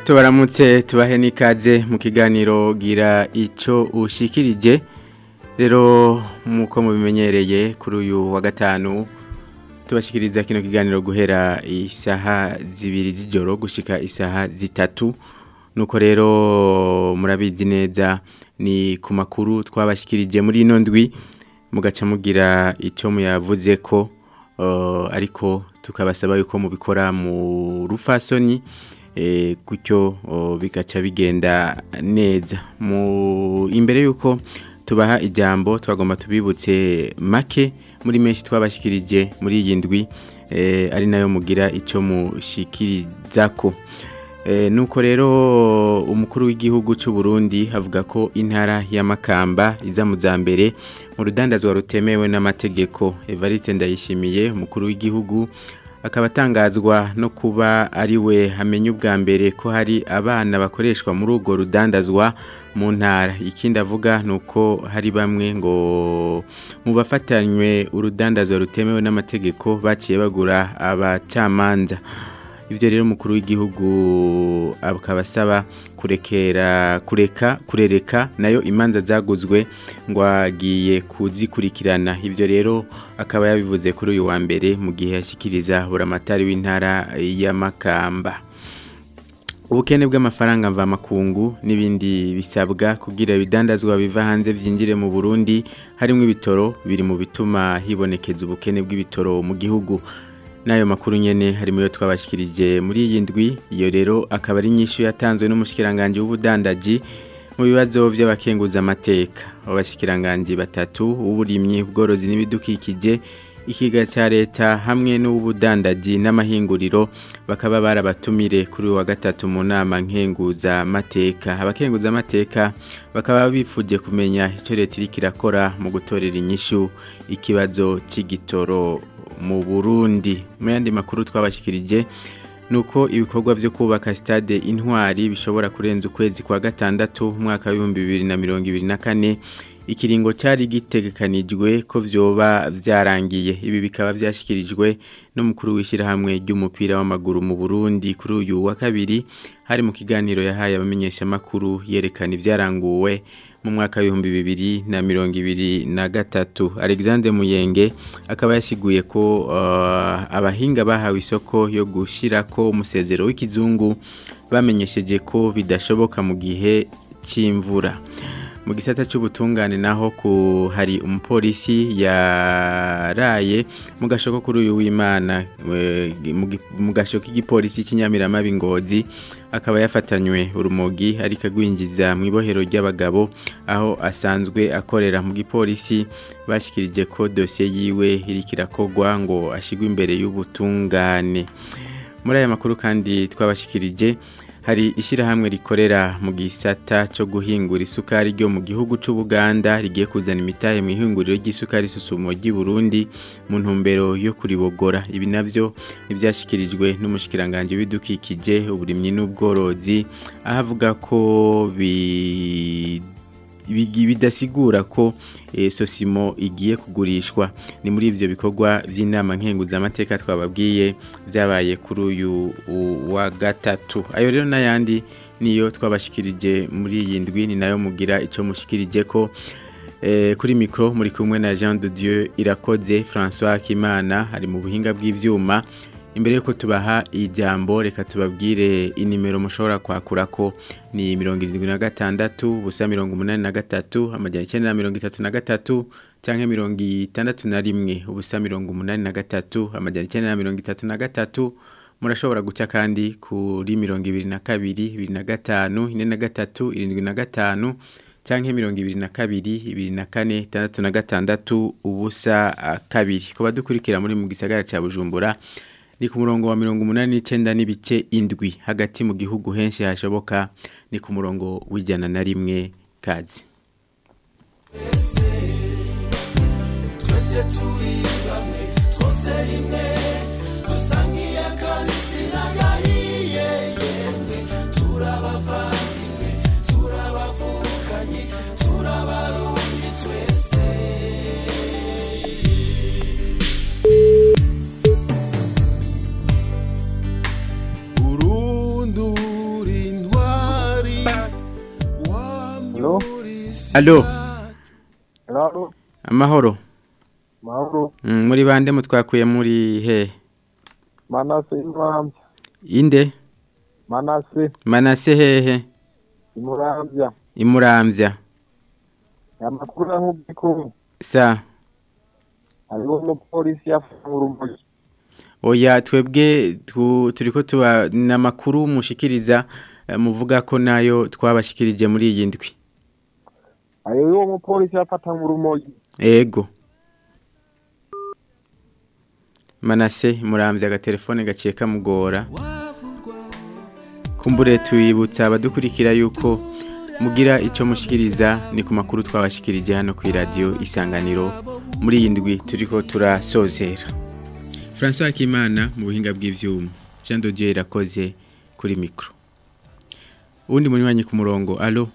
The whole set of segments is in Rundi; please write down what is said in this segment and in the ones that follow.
tubaramutse tubahe n'ikaze mu kiganiro gira icyo ushikirije rero nk'uko mubimenyereye kuri uyu wa gatanu tubashikiriza kino kiganiro guhera isaha zibiri z'ijoro gushika isaha zitatu nuko rero murabizi neza ni ku makuru twabashikirije muri ino ndwi mugaca mugira icyo muyavuze ko ariko tukabasaba yuko mubikora mu rufasoni gutyo bigaca bigenda neza imbere y'uko tubaha ijambo twagomba tubibutse make muri menshi twabashikirije muri iyi ndwi ari nayo mugira icyo mushikiriza ko nuko rero umukuru w'igihugu cy'u Burundi avuga ko intara y'amakamba iza mu za mbere mu rudandazwa rutemewe n'amategeko Evariste Ndayishimiye umukuru w'igihugu akaba atangazwa no kuba ari we hamenya ubwa mbere ko hari abana bakoreshwa muri urwo rudandazwa mu ntara ikindi avuga ni uko hari bamwe ngo mu bafatanywe urudandazwa rutemewe n'amategeko baciye bagura abacamanza ibyo rero umukuru w'igihugu akaba asaba kurekera kureka kurereka nayo imanza zaguzwe ngo agiye kuzikurikirana ibyo rero akaba yabivuze kuri uyu wa mbere mu gihe yashyikiriza buramatari w'intara y'amakamba ubukene bw'amafaranga mvamakungu n'ibindi bisabwa kugira ibidandazwa biva hanze byinjire mu burundi harimo ibitoro biri mu bituma hibonekeza ubukene bw'ibitoro mu gihugu n'ayo makuru nyene harimo yo twabashikirije muri iyi ndwi iyo rero akaba ari nyinshi yatanzwe n'umushikiranganje w'ubudandaji mu bibazo by'abakenguza amateka abashikiranganje batatu uburimyi ubworozi n'ibidukikije ikiga cya leta hamwe n'ubudandaji n'amahinguriro bakaba barabatumire kuri wa gatatu mu nama nkenguza amateka abakenguza amateka bakaba bifuje kumenya icyo leta iri kirakora mu gutorera inyishu ikibazo cy'igitoro mu Burundi mu yandi makuru twabashikirije nuko ibikorwa byo kubaka stade intwari bishobora kurenza ukwezi kwa gatandatu umwaka wa 2024 ikiringo cyari gitegekanijwe ko vyoba vyarangiye ibi bikaba vyashikirijwe n'umukuru w'ishirahamwe ry'umupira w'amaguru mu Burundi kuri uyu wa kabiri hari mu kiganiro yahaye abamenyesha makuru yerekana ivyaranguwe mu mwaka w'ibihumbi bibiri na mirongo ibiri na gatatu alexandre muyenge akaba yasiguye ko abahinga bahawe isoko yo gushyira ko umusezero w'ikizungu bamenyesheje ko bidashoboka mu gihe cy'imvura mu gisata cy'ubutungane naho ku hari umupolisi yaraye mu gashoko kuri uyu w'imana mu gashoko k'igipolisi cy'inyamiramabi ngozi akaba yafatanywe urumogi ariko agwinjiza mu ibohero ry'abagabo aho asanzwe akorera mu gipolisi bashyikirije ko dosiye yiwe iri kirakogwa ngo ashyirwe imbere y'ubutungane muri aya makuru kandi twabashyikirije hari ishyirahamwe rikorera mu gisata cyo guhingura isukari ryo mu gihugu cy'ubuganda rigiye kuzana imitahe mu ihinguriro ry'isukari susumo ry'i Burundi mu ntumbero yo kuribogora ibi navyo nivyashyikirijwe n'umushikiranganje w'ibidukikije uburimyi n'ubworozi aho avuga ko bi bidasigura ko sosimo igiye kugurishwa ni muri ivyo bikorwa by'inama nkenguza amateka twababwiye byabaye kuri uyu wa gatatu ayo rero n'ayandi niyo twabashikirije muri iyi ndwi ni nayo mugira icyo mushikirije ko kuri mikoro muri kumwe na jean de dieu irakoze francois kimana ari mu buhinga bw'ibyuma imbere yuko tubaha ijambo reka tubabwire inimero mushobora kwakura ko ni mirongo irindwi na gatandatu ubusa mirongo umunani na gatatu amajyana icyenda na mirongo itatu na gatatu cyangwa mirongo itandatu na rimwe ubusa mirongo umunani na gatatu amajyana icyenda na mirongo itatu na gatatu murashobora guca kandi kuri mirongo ibiri na kabiri ibiri na gatanu ine na gatatu irindwi na gatanu cyangwa mirongo ibiri na kabiri ibiri na kane itandatu na gatandatu ubusa kabiri ku badukurikira muri mu gisagara cya bujumbura ni ku murongo wa mirongo umunani n'icyenda n'ibice indwi hagati mu gihugu henshi hashoboka ni ku murongo w'ijana na rimwe kazi twese turi bamwe twose rimwe dusa nk'iyakanisi n'agahiye yemwe turabavandimwe turabavukanye turabarundi twese urundura Allo Halo, amahoro mahoro, Mm, muri bande mutwakuye muri he Manase Imuramvya, inde Manase manase hehe Imuramvya, imuramvya amakuru nk'ubiko sa hariho umupolisi yafunga urumogi oya twebwe tu- turiko tuba namakuru mushikiriza eh, muvuga ko nayo twabashikirije muri iyi ndwi hariho uwo mupolisi yafatanga urumogi ego manase muramvya agatelefone gaciye kamugora kumbure tuyibutsa abadukurikira yuko mugira ico mushikiriza ni ku makuru twabashikirije hano ku radio isanganiro muri iyi ndwi turiko turasozera François Kimana mu buhinga bw'ivyuma Jean de Dieu irakoze kuri micro uwundi munywanyi ku murongo allo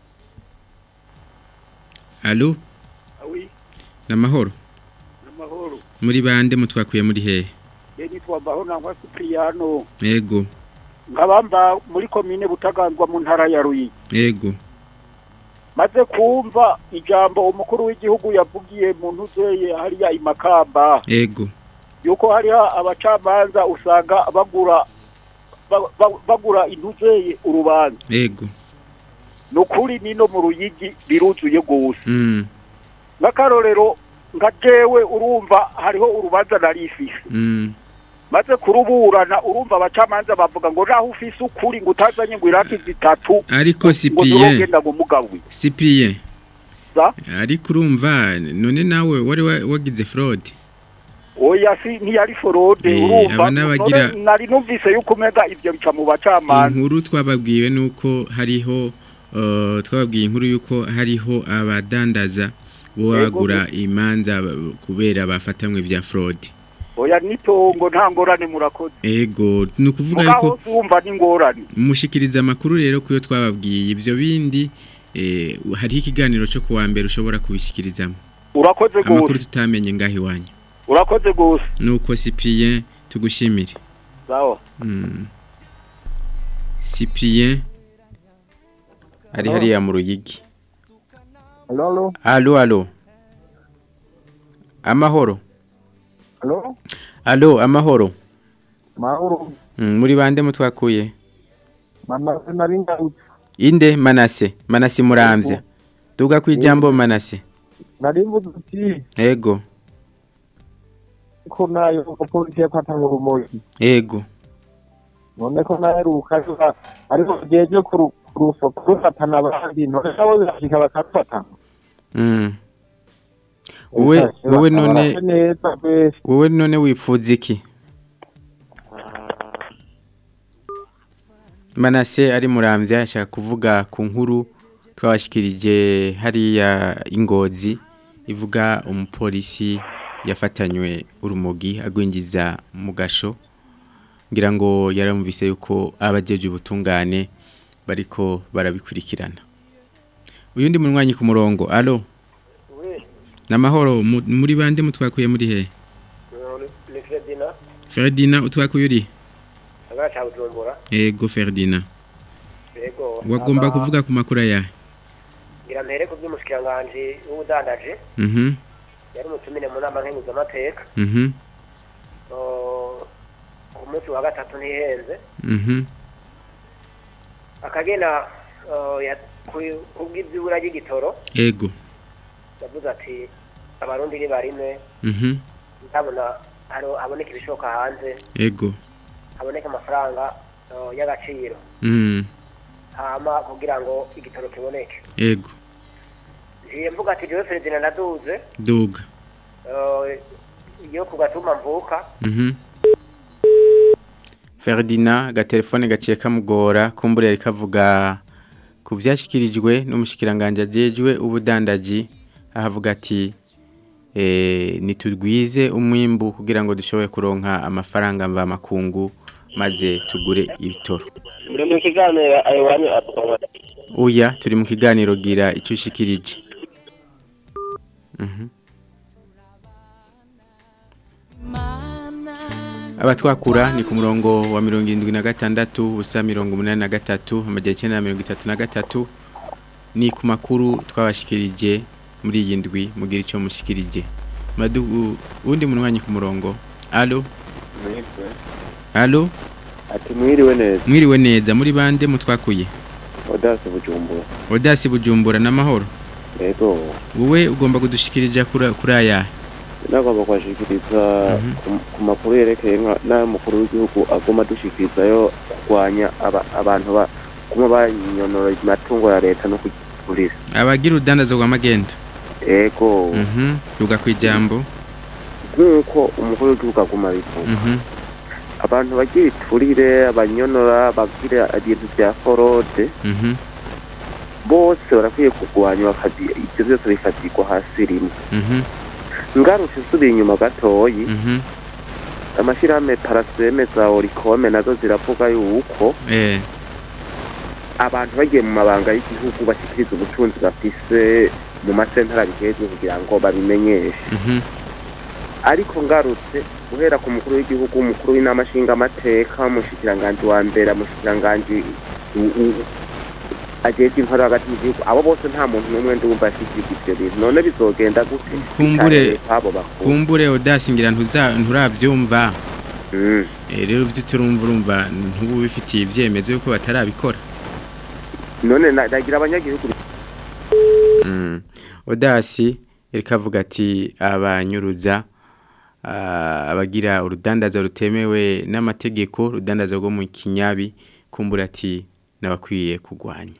allo Oui, namahoro namahoro. muri bande mutwakuye muri hehe Je nitwa Bahonangwa Cipriano. ego Nkabamba muri komine Butaganzwa mu ntara ya Ruyigi. ego Maze kumva ijambo umukuru w'igihugu yavugiye mu ntuzeye hariya imakamba ego yuko hariho abacamanza usanga bagura ba- ba- bagura intuzeye urubanza. ego Nukuri nino mu Ruyigi biruzuye gose. mm Nk'akarorero nka jewe urumva hariho urubanza narifise. mm maze kuruburana urumva abacamanza bavuga ngo naho ufise ukuri ngo utazanye ngo iraki zitatu ariko ngo Cyprien turogenda ngo mugawe Cyprien za ariko urumva none nawe wari wa- wagize fraud oya si ntiyari forode Eh, urumva aba n'abagira- none nari numvise yuko umega ivyo bica mu bacamanza inkuru twababwiwe nuko hariho uh, twababwiye inkuru yuko hariho abadandaza bo Ego. bagura imanza b- kubera bafatamwe vya fraud oya nitongo nta ngorane murakoze ego ni ukuvuga mugaho yuko wumva n'ingorane mushikiriza amakuru rero kuyo twababwiye ivyo bindi eh, hariho ikiganiro cyo kuwa mbere ushobora kubishikirizamo urakoze amakuru gose tutamenye ngaho iwanyu urakoze gose nuko Cyprien tugushimire sawa mm. Cyprien ari hariya mu ruyigi halo alo alo amahoro halo alo amahoro mahoro mm, muri bande mutwakuye Manase nari ngarutse inde manase manase muramvya duga kwijambo manase nari mvuze uti ego ko nayo umupolisi yafatanga urumogi ego none ko naheruka biba ariko jeje kuru- kurufa kurufatana abandi none nabo birashika bakafata mm. Wewe wewe none Barashe neza bese wewe none wifuza iki manase ari muramvya ashaka kuvuga ku nkuru twabashikirije hariya ingozi ivuga umupolisi yafatanywe urumogi agwinjiza mu gasho ngira ngo yaramvise yuko abajeje ubutungane bariko barabikurikirana uyundi munywanyi ku murongo alo namahoro mu- muri bande mutwakuye muri he ni Fredina Ferdina utwakuye uri agara ca Bujumbura ego Ferdina yego wagomba ama- kuvuga ku makuru aya ngira mpere ku by'umushikiranganje w'ubudandaje mhm yari umutumire mu nama nkenguzamateka mhm Oh, ku munsi wa gatatu ntihenze mhm akagena oh, ya- ku- kubw'ivyibura ry'igitoro ego yavuze ati abarundi ni barimwe mhm ndabona haro haboneka ibishoka hanze ego haboneka amafaranga oh, y'agaciro mhm hama kugira ngo igitoro kiboneke ego ngiye mvuga ati jewe Ferdinand ndaduze duga oh, yo ku gatuma mvuka mhm Ferdina agatelefone gaciye kamugora kumbure yari kavuga ku vyashikirijwe n'umushikiranganje ajejwe ubudandaji ahavuga ati eh nitugwize umwimbu kugira ngo dushoboye kuronka amafaranga mva makungu maze tugure ibitoro muri mu kiganiro ayo wanyu atukwa Oya turi mu kiganiro gira icyo ushikirije. Mhm. Abatwakura ni ku murongo wa mirongo irindwi na gatandatu ubusa mirongo umunani na gatatu amajyana icyenda na mirongo itatu na gatatu ni ku makuru twabashikirije muri iyi ndwi mugira icyo mushikirije madu undi munwanyi ku murongo allo mwitwe allo ati mwiriwe neza mwiriwe neza muri bande mutwakuye odasi bujumbura odasi bujumbura n'amahoro yego wowe ugomba kudushikirija kuri kuri aya nagomba kubashikiriza Mhm. ku- ku makuru yerekeye nka- n'ayo mukuru w'igihugu agomba dushikirizayo kurwanya aba- abantu ba kuma banyonora amatungo ya leta no kugurira abagira urudandazo rwa magendo yego mhm ruga kwijambo nk'uko umukuru w'igihugu aguma abivuga mhm abantu bagira iturire abanyonora bagira ibintu bya forode mhm bose barakwiye kurwanya bakazi ibyo byose bikazigwa hasi rimwe mhm ngarutse nsubiye inyuma gatoyi mhm amashyirahamwe paraseme za orikome nazo ziravuga yuko eh abantu bagiye mu mabanga y'igihugu bashyikiriza ubutunzi bafise mu masentara bigezwe kugira ngo babimenyeshe mhm ariko ngarutse guhera ku mukuru w'igihugu umukuru w'inama nshingamateka umushikiranganji wa mbere umushikiranganji u- u- ajejwe intwaro hagati mu gihugu abo bose nta muntu n'umwe ndumva yashikirije ivyo bintu none bizogenda gute Kumbure- abo bakuru kumbure odasi ngira ntuza nturavyumva Mm. Eh, rero uvyo turumva urumva ntubu bifitiye ivyemezo yuko batarabikora none na- nagira abanyagihugu Mm. Odasi yariko avuga ati abanyuruza ah, abagira urudandaza rutemewe n'amategeko urudandaza rwo mu kinyabi kumbura ati nabakwiye kugwanya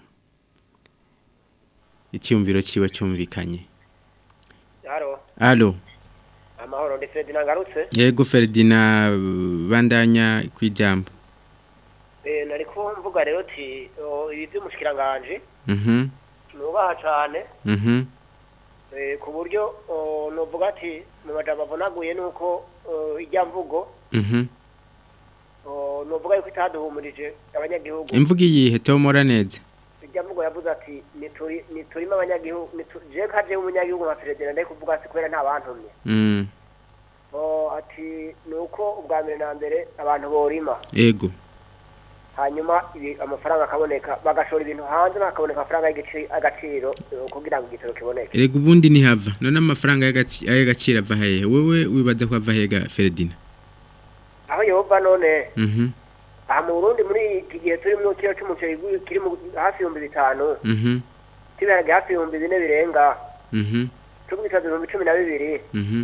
icyumviro ciwe cyumvikanye haro allo amahoro ndi Fred nagarutse yego Ferdinand bandanya kwijambo eh nari ko mvuga rero ti o, ibi by'umushikiranganje mhm nubaha cane mhm eh ku buryo o, novuga ati mu majambo avunaguye nuko o, ijya mvugo mhm o, novuga yuko itaduhumurije abanyagihugu imvuga iyihe tomora neza ijya mvugo yavuze ati nituri niturimo abanyagihugu nitu- je kaje umunyagihugu nka Fred ndari kuvuga ati kubera nta bantumye mm o ati nuko ubwa mbere na mbere abantu borima ego hanyuma ibi amafaranga akaboneka bagashora ibintu hanze hakaboneka amafaranga y'igiciro agaciro eh, kugira ngo igitoro kiboneke Erega ubundi ntihava none amafaranga y'agaci- y'agaciro ava hehe wewe wibaza ko ava hega Ferdinand aho yehova none mhm aha mu burundi muri iki gihe turi mu kiro cy'umuceri gu- kiri mu hafi ibihumbi bitanu mhm kiberage hafi ibihumbi bine birenga mhm tugwitaza ibihumbi cumi na bibiri mhm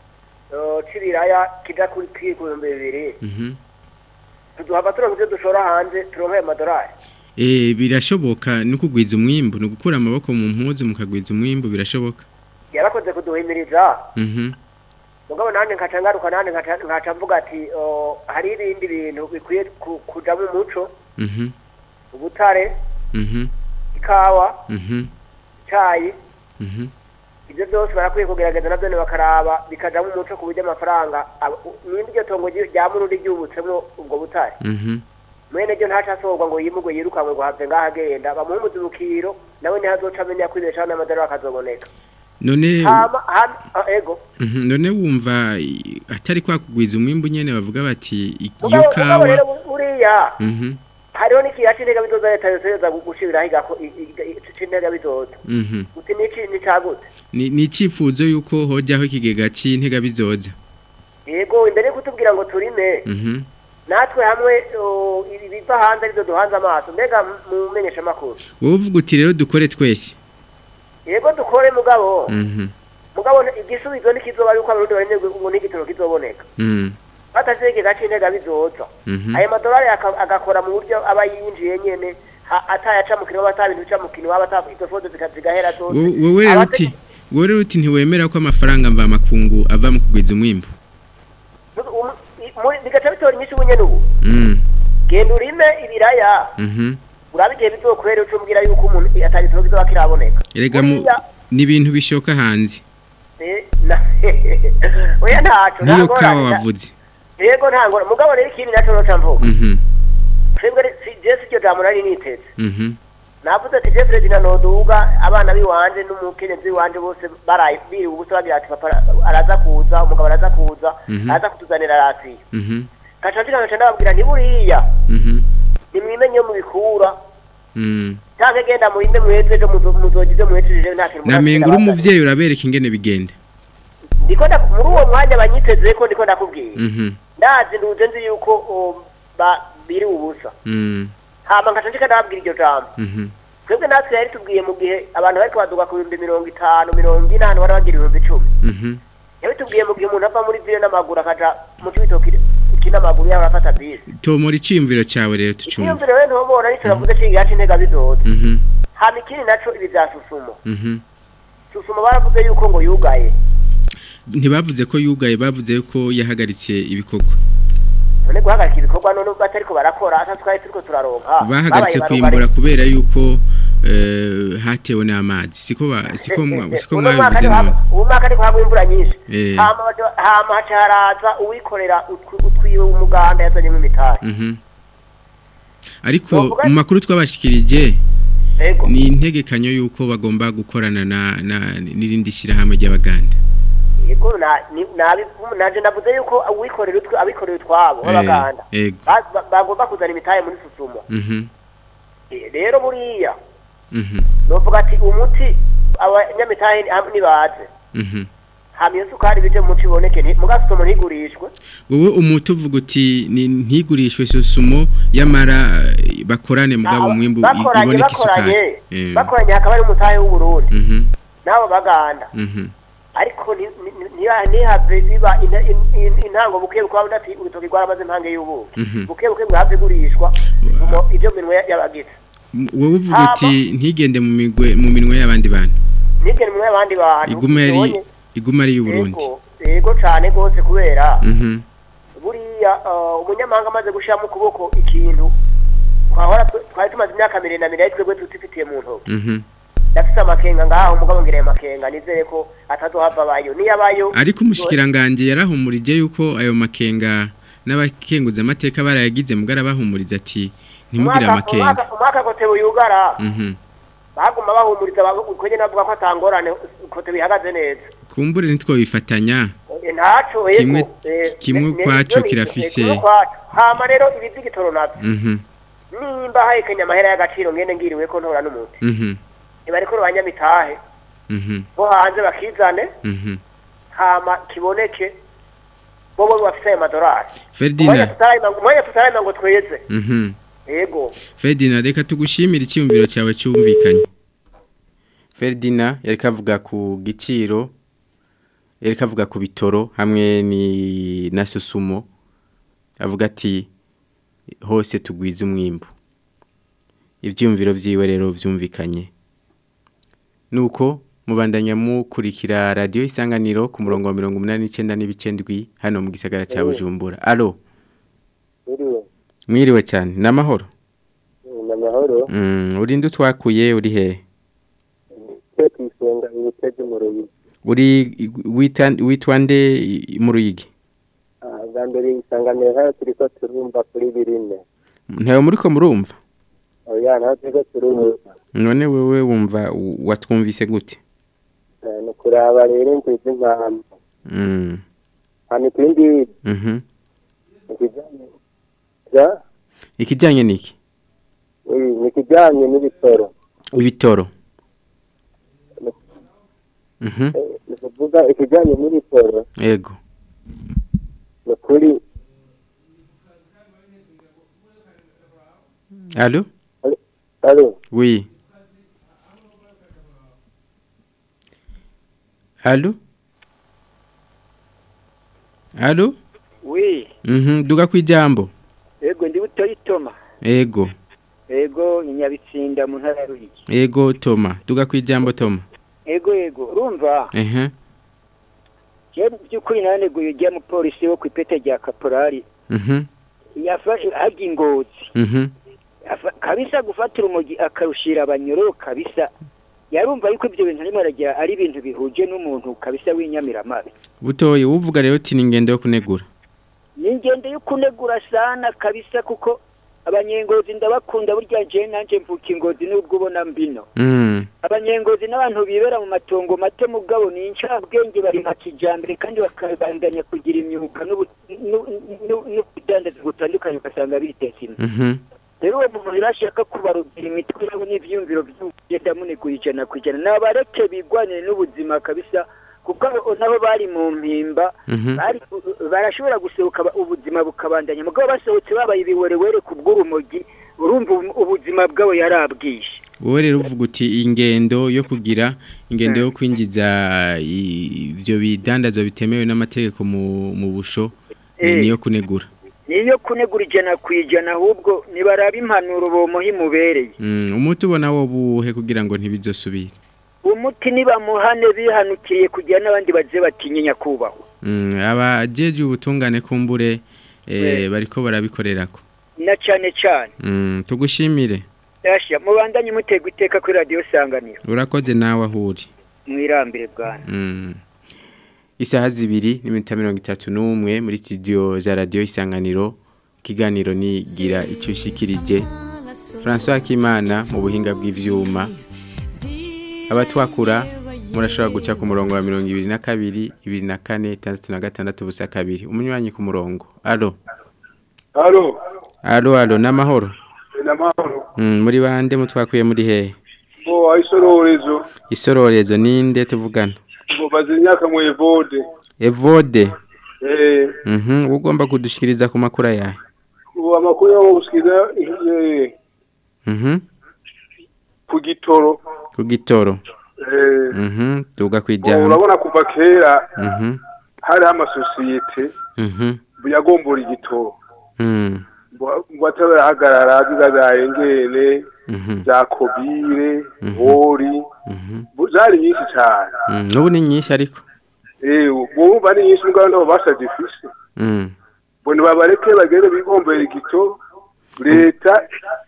eh, c'ibiraya kija kuri kiri ku bihumbi bibiri mhm tuduhava turonka ivyo dushora hanze turonka ayo madorari eh birashoboka no kugwiza umwimbu no gukura amaboko mu mpuzu mukagwiza umwimbu birashoboka yarakoze kuduhimiriza mhm mugabo nanjye nkaca ngaruka nanjye nkaca nkaca mvuga ati oh, hari ibindi bintu bikwiye ku- kuja mu muco mhm ubutare mhm ikawa mhm icayi mhm ibyo byose barakwiye kugerageza nabyo bakaraba bikajamo umuco ku buryo amafaranga aba- nimba iryo tongo ryi- rya murundi ryubutsemo ubwo butare mhm mwene ryo ntaca asohorwa ngo yimugwe yirukanwe ngo have ngaho agenda bamuhe umuzibukiro nawe niho azoca amenya kwibeshaho n'amadorari akazoboneka none hama hama ah, ego mhm none wumva i- atari kwa kugwiza umwimbu nyene bavuga bati iyo mugabo mugabo kawa rero bu- buriya mhm hariho n'ikiya c'intega bizoza leta yose yoza gushibiraho igako i- i- i- c'intega bizoza mhm uti nici nicagute ni ni icifuzo yuko hojaho ikigega c'intega bizoza yego imbere yo kutubwira ngo turime mhm natwe hamwe o, ibi biva hanze arizo duhanze amaso mbega mu menyeshamakuru wowe uvuga uti rero dukore twese yego dukore mugabo mhm mugabo nti- igisubizo ntikizoba yuko abarundi baremye ngo n'igitoro kizoboneka mhm batasize ikigega c'intega bizoza mhm ayo madolari aka- agakora mu buryo aba yinjiye nyene ha- atayaca mu kintu ata bintu bica mu kintu waba ata izo fodo zika- zigahera zose Wo- wowe rero Abate- uti wowe rero uti ntiwemera ko amafaranga mva makungu ava mu kugwiza umwimbu Um- i- muri- bigaca bitora inyinshi ubu nyene ubu mhm genda urime ibiraya mhm urabe igihe bizokwera uca umbwira yuko umuntu atagitoro kizoba kiraboneka erega mu Buriya, ni ibintu bishoka hanze eh, na- oya ntaco niyo nta kawa ngorane. wavuze yego nta ngorane mugabo rero ikindi naco noca mvuga mhm twebwe re- si- je siryo jambo nari niteze mhm navuze ati je perezida noduga abana biwanje n'umukenyezi wiwanje bose baraye biriwe ubusa bagira ati papa araza kuza umugabo araza kuza Mhm. araza kutuzanira rasiyo mhm gaca ngira ngaca ndababwira nti buriya mhm nimwimenye yo mubikura Mm. canke genda muhinde mweze ejo muzo- muzogize mwejeje nta kintu namenga uri murabwira umuvyeyi urabereka ingene bigenda ndiko nda- muri uwo mwanya banyitezeko ndiko ndakubwira Mhm. ndazi nduze nzi yuko um, ba- biri ubusa Mm. hama nkaca ndika ndababwira iryo jambo Mhm. twebwe natwe yari tubwiye mu gihe abantu bariko baduga ku bihumbi mirongo itanu mirongo ine ahantu bari bagira ibihumbi icumi Mhm. yabitubwiye mu gihe umuntu ava muri vile n'amaguru akaja mu cibitoki n'amaguru yaba arafata bisi tomora iciyumviro cawe rero tucumva iciyumviro rero ntubona nico navuze cigira c'intega bizoza Mhm. hama ikindi naco ibi vya susumo Mhm. susumo baravuze yuko ngo yugaye ntibavuze ko yugaye bavuze ko yahagaritse ibikorwa none guhagarika ibikorwa none batariko barakora asa twari turiko turaronka bahagaritse Babaye kwimbura barugari. kubera yuko eh, hatewe n'amazi siko ba- siko mwa- siko Uno mwaka mwabivuze niho none haba- uwo mwaka ariko hagwa imvura nyinshi Eh. hama baca- hama haca haraza uwikorera utwi- utwiwe umuganda yazanyemo imitari Mhm. ariko Bavuga- mu makuru twabashikirije Ego. ni integekanyo yuko bagomba gukorana na na- n'irindi shyirahamwe ry'abaganda yego na- ni- nabi- naje navuze yuko uwikorera utwi abikorera utwabo b'abaganda Eh, ego ba- ba- bagomba kuzana imitahe muri susumo Mhm. Eh, rero buriya Mhm. novuga ati umuti abanyamitahe ni- nibaze Mhm. hama iyo sukari bije mu muti iboneke nti- muga susumo ntigurishwe wowe umuti uvuga uti ni- ntigurishwe sosumo yamara eh, bakorane mugabo Na- umwimbu i- bakoranye iboneka isukari bakoranye Eh. bakoranye hakaba ari umutahe w'uburundi Mhm. n'abo baganda Mhm. ariko ni- ni- ni- ntiha- ntihave biba ina- in- in- intango buke bukaba budati urutoki rwaramaze impange y'ubuki Mhm. buke buke bwahave igurishwa mu- ibyo minwe ya- y'abagize M- wowe uvuga Hama- uti ntigende mu migwe mu minwe y'abandi bantu nibyo minwe y'abandi bantu iguma yari ibonye- iguma ari y'uburundi yego yego cane gose kubera Mhm. buriya uh, umunyamahanga amaze gushiramo ukuboko ikintu twahora twe- twari tumaze imyaka miremire na miremire twebwe tutifitiye mu ntoki Mhm. ndafise amakenga ngaho umugabo ngireye amakenga nizere ko atazohava abayo niyo abayo ariko umushikiranganje yarahumurije yuko ayo makenga n'abakenguza amateka barayagize mugara bahumuriza ati ntimugire Umwaka- amakenga umwaka- umwaka kotewe yugara Mhm. baguma bahumuriza kwenye navuga ko atangorane kote bihagaze neza kumbure nitwo bifatanya Eh, ntaco yego Kimwe- eh, kimwe ne- ne- kwaco nivyo ni- kirafise- eh, kimwe kwaco. hama rero ibizigitoro navyo Mhm. nimba hahekenya amahera y'agaciro ngende ngiriwe ko ntora n'umuti Mhm. nibariko banyamitahe Mhm. bo hanze bakizane Mhm. hama kiboneke bobo bafise ayo madorari umwanya Ferdinand tutarayima umwanya tutarayima ngo tweze Mhm. yego Ferdinand reka tugushimire icyumviro cyawe cyumvikanye Ferdinand yari kavuga ku giciro yari kavuga ku bitoro hamwe ni na susumo avuga ati hose tugwiza umwimbu ibyumviro byiwe rero byumvikanye nuko mubandanya mukurikira radiyo isanganiro ku murongo wa mirongo umunani n'icyenda n'ibice ndwi hano mu gisagara cya bujumbura alo uriwe mwiriwe cyane ni amahoro ni amahoro Mm, urinde utwakuye uri he twe ku isonga ibitege mu ruyigi uri wita- witwa nde i- mu ruyigi Ah, bwa mbere isanganiro hano turi ko turumva kuri birine ntayo muri ko murumva oya naho turi ko turumva none wewe wumva u- watwumvise gute Eh, ni ukuraba rero inzizi impamvu Mm, hano ikindi mhm. ikijyanye ja ikijyanye n'iki oui, ni ikijyanye n'ibitoro ibitoro Mhm, Eh, ni ukuvuga ikijyanye n'ibitoro yego ni ukuri alo ari oui alo alo wi Mhm, duga ku ijambo ego ndi butoyi toma ego ego ni nyabitsinda mu ntara ya Ruyigi ego toma duga ku ijambo toma ego ego urumva ehe je byukuri naneguye ujya mu polisi wo ku ipete rya kaporari mhm yafashe hajya ingozi mhm Afa- kabisa gufatira umugi akarushira abanyoro kabisa yarumva yuko ibyo bintu arimo aragira ari ibintu bihuje n'umuntu kabisa w'inyamiramabi butoye uvuga rero uti ni ingendo yo kunegura ni ingendo yo kunegura sana kabisa kuko abanyengozi ndabakunda burya je nanje mvuka ingozi nubwo ubona mbino Mm, abanyengozi n'abantu bibera mu matongo mato mugabo ni incabwenge bari nka kijambere kandi bakabandanya kugira imyuga n'ubu- n'u- n'u- n'ubudandazi butandukanye ugasanga biteza imbere mhm rero uwo muntu rero ashaka kubarubwira imitwe yabo n'ivyumviro by'ugenda muniguye ijana ku ijana nabareke bigwanire n'ubuzima kabisa kuko abo nabo bari mu mpimba Mhm. bari barashobora gusohoka ba- ubuzima bukabandanya mugabo basohotse babaye ibiwerewere ku bw'urumogi urumva ubu- ubuzima bwabo yarabwishe wowe rero uvuga uti ingendo yo kugira ingendo yo kwinjiza i- ivyo bidandazwa bitemewe n'amategeko mu mu busho ni- Eh. niyo kunegura niyo kunegura ijana ku ijana ahubwo nibaraba impanuro bomuha imubereye Mm, umuti ubona wo buhe kugira ngo ntibizosubire umuti nibamuhane bihanukiriye kugira n'abandi baze batinye nyakubahwa Mm, abajeje ubutungane kumbure eh, Eh. bariko barabikorerako na cane cane Mm, tugushimire Yasha mubandanye mutegwa iteka kuri radio sanganiro urakoze nawe ahuri mwirambire bwana Mm. Isaha zibiri n'iminota mirongo itatu n'umwe muri studio za radio isanganiro ikiganiro ni gira icyo ushikirije François Kimana mu buhinga bw'ivyuma abatwakura murashobora guca ku murongo wa mirongo ibiri na kabiri ibiri na kane itandatu na gatandatu ubusa kabiri umunywanyi ku murongo alo Halo, alo alo n'amahoro namahoro. mm, muri bande mutwakuye muri hehe Bo aisororezo. isororezo ninde tuvugana Bo bazinyaka mu evode. evode Eh, mhm ugomba kudushikiriza ku makuru yawe bo amakuru yo gusikiza eh mhm ku gitoro. ku gitoro Eh, mhm tuga bo kwijambo urabona kuva kera mhm hari amasosiyete mhm yagombora igitoro. mm Bo ngo atarahagarara zigazaye ngene mhm za kobire, hori, mhm bo zari nyinshi cyane. mm nubu ni nyinshi ariko Eh, bo bari nyinshi nganda babasha difise. mm Bo nibabareke bagere bigombera igitoro. Leta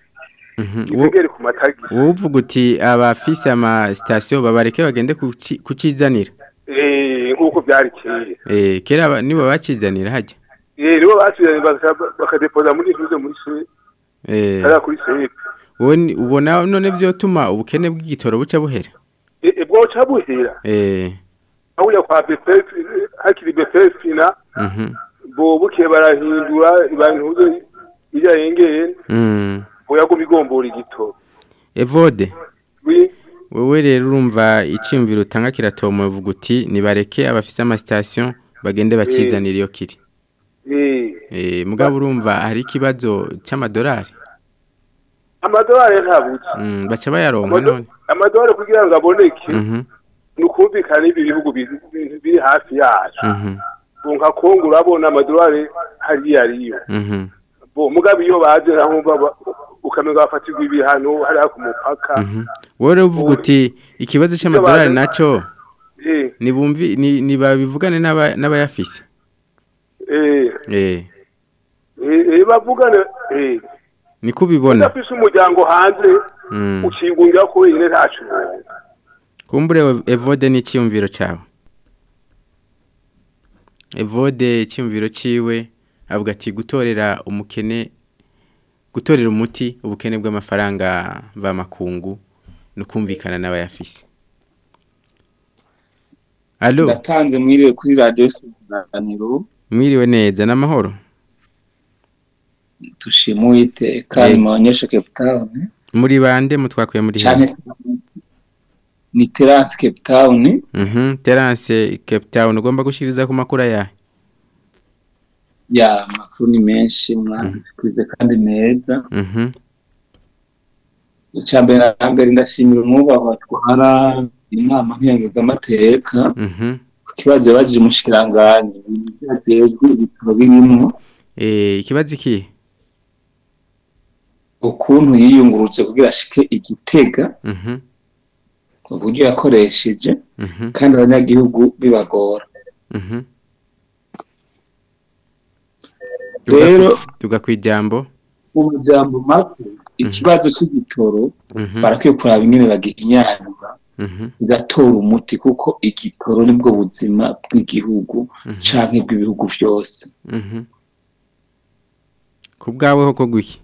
mhm Wo- itegere ku matagisi. uvuga uti abafise ama station babareke bagende kuci- kucizanira Eh, nk'uko byari kera. eh kera aba- nibo bacizanira hajya Eh, nibo basubiranye baka- bakadepoza muri ntuze muri se, eh hariya kuri sepe. wowe ni- ubona none vyotuma ubukene bw'igitoro buca buhera Eh, eh, bwoca buhera. eh Aho ya kwa BPF, hakiri BPF na mhm bo buke barahindura ibantuze ija yengeye mm bo yago bigombora igitoro. evode Wi wewe rero urumva iciyumviro utanga kiratomo uvuga uti nibareke abafise ama station bagende bacizanira iyo kiri eh eh mugabo urumva hari ikibazo c'amadolari amadolari ntabuze. mm baca bayaronka Amado- none Amadolari kugira ngo aboneke mhm nukumvikana ibi bihugu biri biri hafi yacu. mhm Bo nka Kongo urabona amadolari hariya ariyo. mhm bo mugabe iyo baje naho baba ukamenya bafatirwa ibihano hariya ku mupaka mhm wowe rero uvuga uti ikibazo c'amadolari naco eh nibumvi ni nibabivugane n'aba- n'abayafise eh eh eh eh, bavugane eh niko ubibona udafise umuryango hanze mm ukingungira ko wenyine ntacu kumbure evode n'iciyumviro cawe evode iciyumviro ciwe avuga ati gutorera umukene gutorera umuti ubukene bw'amafaranga b'amakungu no kumvikana n'abayafise Allo ndatanze mwiriwe kuri radiyo sanganiro mwiriwe neza n'amahoro tushima uwiteka Eh. imuonyeshe cape town muri bande mutwakuye muri he canke ni terasi cape town mhm Terence Cape Town ugomba gushiriza ku makuru yahe ya makuru ni menshi mwazikize kandi meza mhm icya mbere na mbere ndashimira umwubahwa twara inama nkenguzamateka mhm ku kibazo yabajije umushikiranganji ajejwe ibitaro birimwo eh ikibazo iki ukuntu yiyungurutse kugira ashike igitega mhm uburyo yakoresheje mhm kandi abanyagihugu bibagora mhm rero tuga kwijambo mu majambo make ikibazo cy'igitoro mhm barakwiye kuraba ingene bagihinyanyura mhm bigatora umuti kuko igitoro nibwo buzima bw'igihugu Mhm. canke bw'ibihugu vyose mhm kubgawe hoko gwiki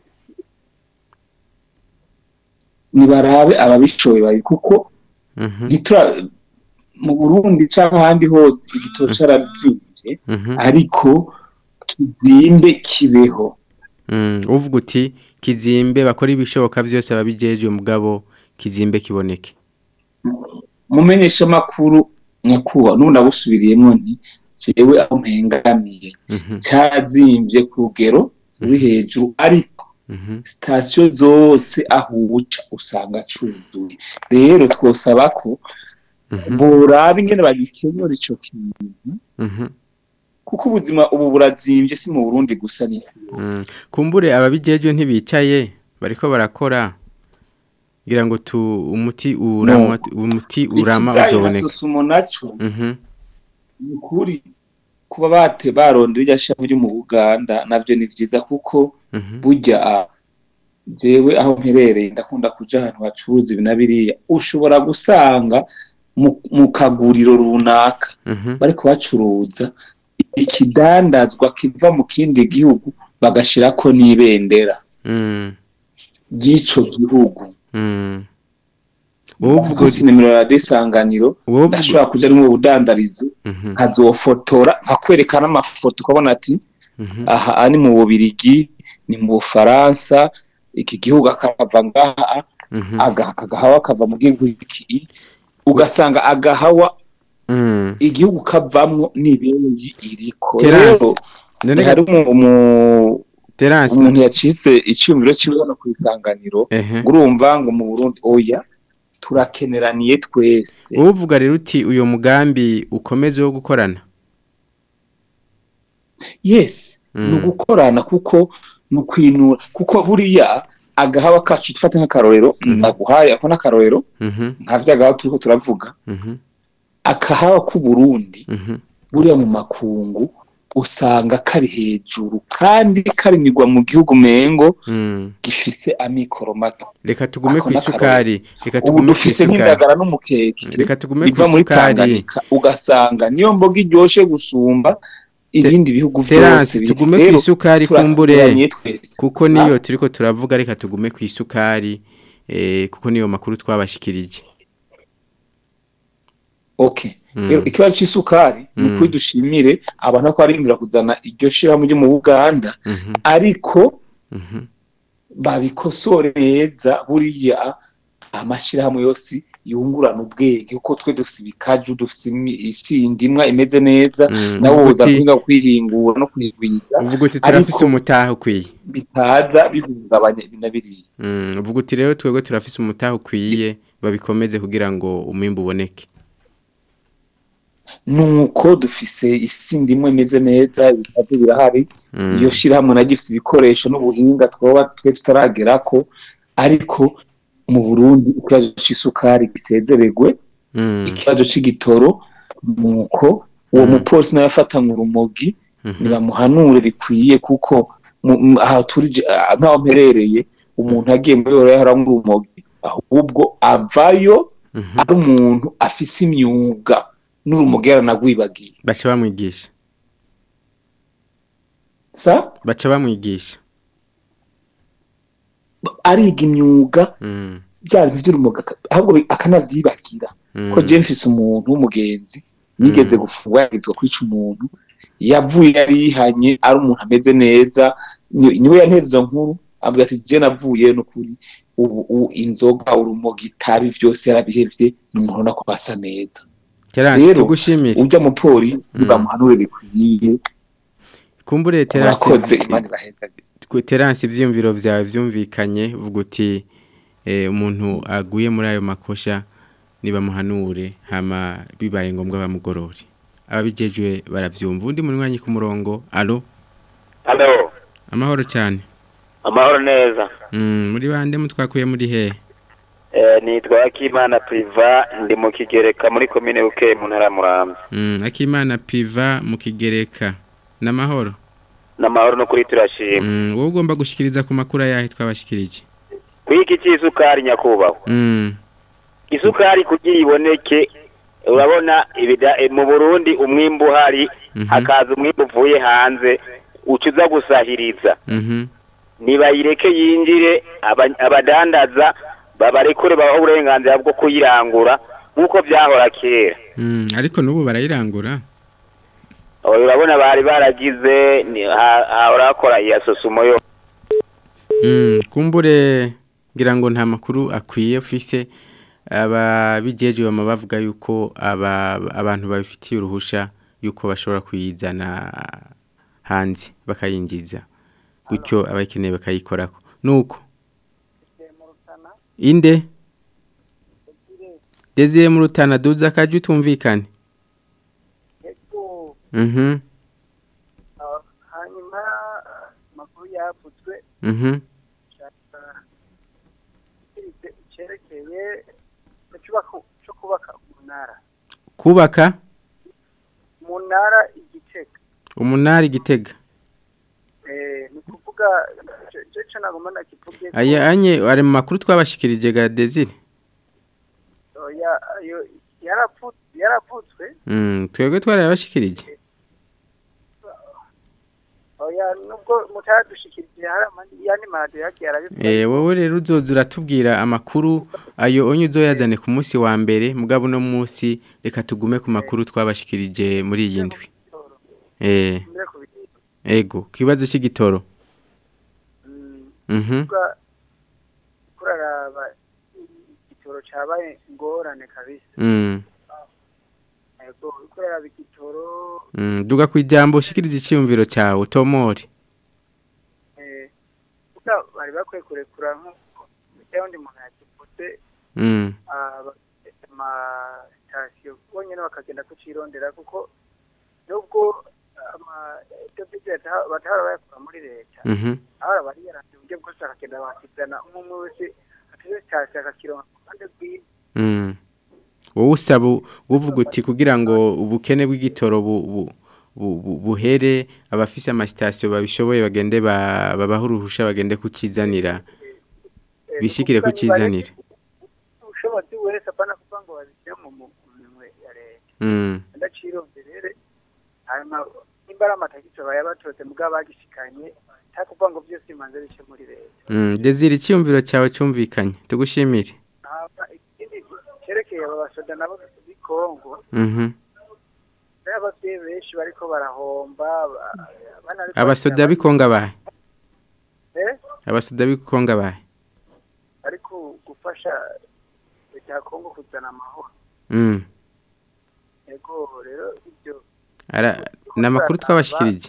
nibarabe ababishoboye babi kuko mhm ntitura mu Burundi canke ahandi hose igitoro carazimvye mhm ariko kizimbe kibeho Mm, uvuga uti kizimbe bakora ibishoboka byose babijejwe mugabo kizimbe kiboneke mumenyesha amakuru nyakuba n'ubu nabusubiriyemo nti jewe aho mpengamiye Mhm, cyazimbye ku rugero ruri hejuru ariko mhm, sitasiyo zose aho uca usanga cuzuye rero twosaba ko mhm, boraba ingene bagikenyura ico kintu mhm, kuko ubuzima ubu burazimbye si mu burundi gusa n'isi yose. mm. kumbure ababijejwe ntibicaye bariko barakora kugira ngo tu umuti urama umuti urama Ikizayi na uzoboneka sosumo naco Mhm, ni ukuri kuba bate barondera irya shami ryo mu buganda navyo ni vyiza kuko mhm, burya ah, jewe aho mperereye ndakunda kuja ahantu bacuruza ibi na biriya ushobora gusanga mu- mu kaguriro runaka mhm, bariko bacuruza ikidandazwa kiva mu kindi gihugu bagashirako n'ibendera mm, ry'ico gihugu mm. wowe uvuga uvuga uti nimero ya desanganiro wowe uvuga ndashobora kuja mu budandarizo Mhm, nkazofotora nkakwereka n'amafoto ukabona ati mhm, aha ari mu bubirigi ni mu bufaransa iki gihugu akava ngaha mhm, aga- agahawa kava mu gihugu iki ugasanga agahawa mm. igihugu kavamwo n'ibindi iriko Terasi, rero none hari umu- umu- Terence umuntu yacitse iciyumviro ciwe hano ku isanganiro ehe ngo urumva ngo mu burundi oya turakeneraniye twese wowe uvuga rero uti uyo mugambi ukomeze wo gukorana yes Mm. ni ugukorana kuko ni ukwinura kuko buriya agahawa kacu dufate nk'akarorero Mhm. ndaguhaye ako n'akarorero Mhm, nta vyagahawa turiko turavuga mhm, akahawa k'uburundi mhm, buriya mu makungu usanga kari hejuru kandi karimigwa mu gihugu mengo mm. gifise amikoro mato reka tugume Ako ku isukari reka ubu tugume ku dufise isukari nk'indagara n'umukeke reka tugume ku biva muri isukari Tanganyika ugasanga niyo mboga iryoshe gusumba ibindi bihugu vyose Terence biri. tugume ku Rero, isukari kumbure turakeneraniye twese kuko Sa- niyo turiko turavuga reka tugume ku isukari eh, kuko niyo makuru twabashikirije okay Mm. rero ikibazo c'isukari ni Mm. ukuri dushimire abantu ko barindira kuzana iryo shirahamwe ryo mu Buganda Mhm, ariko mhm, babikosore neza buriya amashirahamwe yose yungurana ubwenge kuko twe dufise ibikaju dufise imi- isindimwa imeze neza mm. nabo Uvuga boza uti- kwiga kwihingura no kwigwiza uvuga uti turafise ariko- umutahe ukwiye bitaza bihungabanya ibi na biriya Mm, uvuga uti rero twebwe turafise umutahe ukwiye babikomeze kugira ngo umwimbu uboneke nuko dufise isindimwe imeze neza ibikaju birahari Mm, iyo shirahamwe naryo ifise ibikoresho n'ubuhinga twoba twe tutaragerako ariko mu Burundi ikibazo c'isukari gisezeregwe mm, ikibazo c'igitoro nuko uwo Mm. mupolisi nawe afatanywe urumogi mhm, nibamuhanure bikwiye kuko mu- mu- aha turije ah, nk'aho mperereye umuntu agiye muri yoro yaharamwe urumogi ahubwo avayo mhm. ari umuntu afise imyuga n'urumogi yaranagwibagiye baca bamwigisha sa baca bamwigisha ariga imyuga Mm, bya bintu by'urumogi aka- ahubwo bi- akanavyibagira mm, ko je mfise umuntu w'umugenzi yigeze gufungwa yagizwe kwica umuntu yavuye yari yihanye ari umuntu ameze neza ni- niwe yantera izo nkuru avuga ati je navuye n'ukuri ubu ubu inzoga urumogi itabi vyose yarabihevye ni umuntu ubona ko asa neza Terence Rero, tugushimire urya mupoli nibamuhanure bikwiye kumbure Terence murakoze imana ibaheza Ku- Terence ivyumviro vyawe vyumvikanye uvuga uti eh, umuntu aguye muri ayo makosha nibamuhanure hama bibaye ngombwa bamugorore ababijejwe baravyumva undi munywanyi ku murongo alo halo amahoro cyane amahoro neza mm, muri bande mutwakuye muri he Eh, nitwa akimana priva ndi mu kigereka muri komine bukeye mu ntara ya muramvya mm, akimana piva mu kigereka n'amahoro n'amahoro no kuri turashima mm, wowe ugomba gushikiriza ku makuru yahe twabashikirije kwiki c'isukari nyakubahwa mm, isukari kugira iboneke urabona ibida eh, mu burundi umwimbu uhari Mhm. hakaza umwimbu uvuye hanze uca uza gusahiriza mhm, nibayireke yinjire aba- abadandaza babarekure babaho uburenganzira bwo kuyirangura nk'uko byahora kera mm, ariko n'ubu barayirangura Oya, urabona bari baragize ni- ha- hahora hakora iya sosumo yo Mm, kumbure ngira ngo nta makuru akwiye ufise ababijeje bama bavuga yuko aba abantu babifitiye uruhusha yuko bashobora kuyizana hanze bakayinjiza gutyo abayikeneye bakayikorako nuko inde Desire mu rutana duza kaje utumvikane Mhm hanyuma amakuru yavutswe mhm cyerekeye cyo kubaka umunara kubaka umunara igitega umunari gitega eh ni kuvuga cyo nagomba nakivuge aya anye ari mu makuru twabashikirije ga Desire oya ayo yarapfutswe yarapfutswe mm twebwe twarabashikirije oya nubwo mutadushikirije hari amandi yani marade yagiye arabivuga Eh wowe rero uzoza uratubwira amakuru ayo onye uzoyazane ku munsi wa mbere mugabo no munsi reka tugume ku makuru twabashikirije muri iyi ndwi eh ego kibazo cy'igitoro mhm kuraraba igitoro cyabaye ingorane kabisa mm ego kuraraba igitoro mm duga kwijambo shikiriza icyumviro cyawe tomori eh kuko bari bakwiye kurekura nko cyangwa umuntu yakivuze mm ama sitasiyo bonyine bakagenda kucirondera kuko nubwo ama ibyo byo batahora bayakura muri leta mhm ahora bari yaranze uburyo bwose akagenda bakizana umwe wese ateze sitasiyo akakironka ku ruhande rwiwe mm wowe usaba uvuga uti kugira ngo ubukene bw'igitoro bu, bu, bu, bu, buhere abafise amasitasiyo babishoboye bagende ba- babaha uruhusha bagende kukizanira bishikire kukizanira ubushobozi wese apana kuvuga ngo babishyire mu mu- mu minwe ya leta mm ndacironderere hanyuma nimba ari amatagisi bayabatotse mugabo bagishikanye nta kuvuga ngo byose bimanze bice muri leta mm Desire icyumviro cyawe cyumvikanye tugushimire hama ikindi cyerekeye aba basoda nabo b'i Kongo mhm rero ababyeyi benshi bariko barahomba ba- abana bariko abasoda bakina bikonga bahe Eh? abasoda bikonga bahe ariko gufasha leta ya Kongo kuzana amahoro mm yego rero ibyo ara namakuru twabashikirije